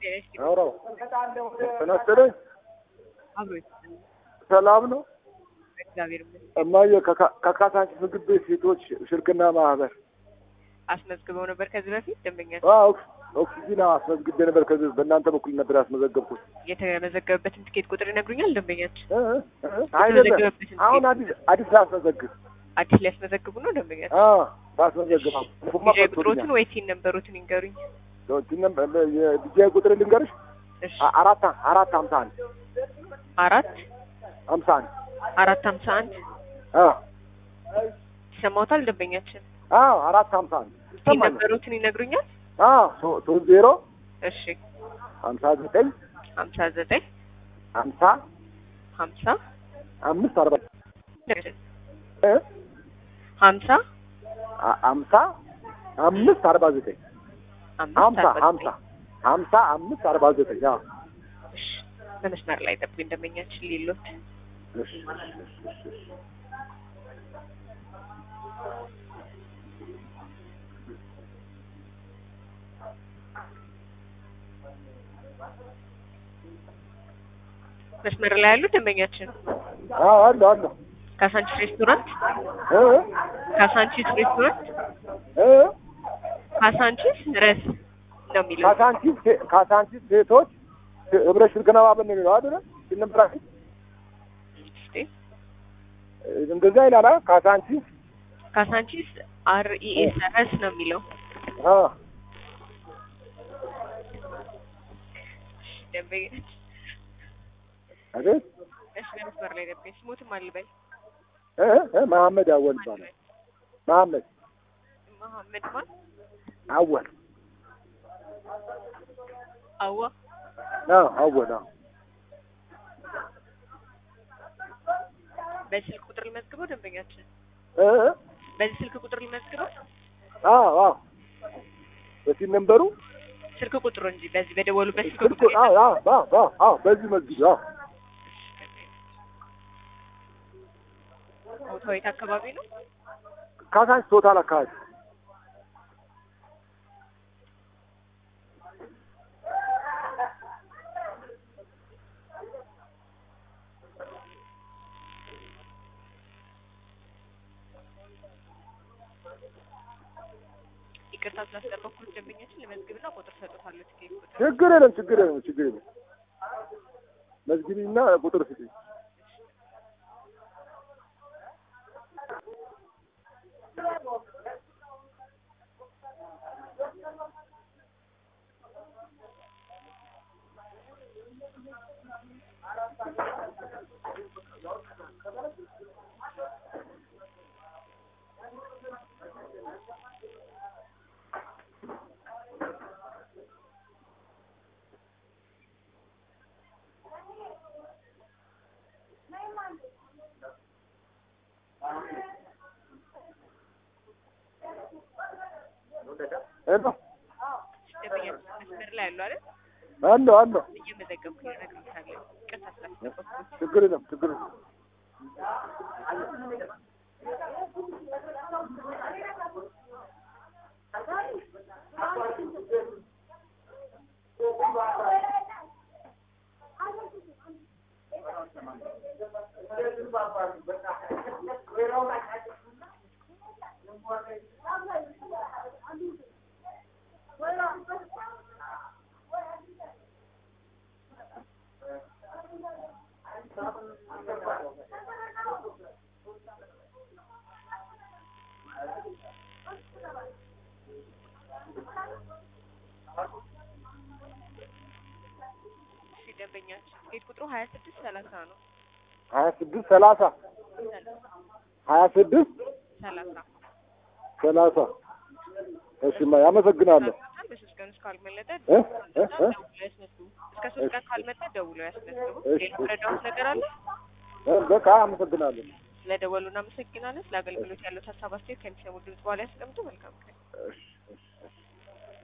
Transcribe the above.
አውራው ተነስተለኝ አብሮ ሰላም ነው እግዚአብሔር ይመስገን። እማዬ ከካ- ከካሳንቺስ ምግብ ቤት ሴቶች ሽርክና ማህበር አስመዝግበው ነበር ከዚህ በፊት ደንበኛ አዎ ኦክሲጂን አስመዝግቤ ነበር ከዚህ በእናንተ በኩል ነበር ያስመዘገብኩት የተመዘገበበትን ትኬት ቁጥር ይነግሩኛል? ደንበኛችን እ እ እ አይደለም የተመዘገበበትን አሁን ትኬት አዲስ አዲስ ላስመዘግብ አዲስ ሊያስመዘግቡ ነው ደንበኛችን። አዎ ላስመዘግብ ፉማ ዲጃይ ቁጥሮትን ወይ ሲን ነበሩትን ይንገሩኝ። የዲጂአይ ቁጥር ልንገርሽ እሺ አ- አራት አራት ሀምሳ አንድ አራት ሀምሳ አንድ አራት ሀምሳ አንድ አዎ ይሰማዎታል ደንበኛችን? አዎ አራት ሀምሳ አንድ ሲን ይሰማኛል ነበሩትን ይነግሩኛል? አዎ ሶ- ሶስት ዜሮ እሺ ሀምሳ ዘጠኝ ሀምሳ ዘጠኝ ሀምሳ ሀምሳ አምስት አርባ እ ሀምሳ አ- ሀምሳ አምስት አርባ ዘጠኝ አምስት ሀምሳ አርባ ሀምሳ ዘጠኝ ሀምሳ አምስት አርባ ዘጠኝ አዎ እሺ በመስመር ላይ ጠብቁኝ ደንበኛችን ሌሎት እሺ እሺ እሺ እሺ መስመር ላይ ያሉ ደንበኛችን አዎ አለ አለ ካሳንቺስ ሬስቶራንት እ ካሳንቺስ ሬስቶራንት እ ካሳንቺስ ረስ ነው የሚለው ካሳንቺስ ሴ- ካሳንቺስ ሴቶች ህብረት ሽርክና ማህበር ነው የሚለው አይደለ ሲነበራችሁ እስቲ እንደዛ ይላል አ ካሳንቺስ ካሳንቺስ አር ኢ ኤስ ረስ ነው የሚለው አ ደንበኛችን አይደል እሺ በመስመር ላይ ደንበኛ ስሞትም አልበል እ እ መሐመድ አወል ይባላል መሐመድ መሐመድ ማን አወል አዋ አዎ አወል አዎ በስልክ ቁጥር ልመዝግበው ደንበኛችን እ እ በዚህ ስልክ ቁጥር ልመዝግበው አዎ አዎ በሲም ነምበሩ ስልክ ቁጥሩ እንጂ በዚህ በደወሉበት ስልክ ስልኩ ቁጥር አዎ አዎ አዎ አዎ አዎ በዚህ መስጊድ አዎ ቦታው የት አካባቢ ነው ካሳንቺስ ቶታል አካባቢ ይቅርታ ስላስጠበኩት ደንበኛችን ልመዝግብና ቁጥር ሰጥቷለሁ ትኬት ቁጥር ችግር የለም ችግር የለም ችግር የለም መዝግቢና ቁጥር ስጪኝ ሄሎ ደንበኛችን መስመር ላይ ያሉ አይደል አለሁ አለሁ እየመዘገብኩ እነግርሻለሁ ይቅርታ ስላስጠበኩት ችግር የለም ችግር የለም እሺ ደንበኛችን ትኬት ቁጥሩ ሀያ ስድስት ሰላሳ ነው ሀያ ስድስት ሰላሳ ሀያ ስድስት ሰላሳ ሰላሳ እሺማ ያመሰግናለሁ በሶስት ቀን ውስጥ ካልመለጠ እ እ እ ደውለው ያስመዝግቡ እስከ ሶስት ቀን ካልመጣ ደውለው ያስመዝግቡ እሺ፣ ሌላ ረዳሁት ነገር አለ እ በቃ አመሰግናለሁ ስለደወሉ እናመሰግናለን ስለ አገልግሎት ያለው ሀሳብ አስተያየት ከሚሰሙ ድምጽ በኋላ ያስቀምጡ መልካም ቀን እሺ እሺ እሺ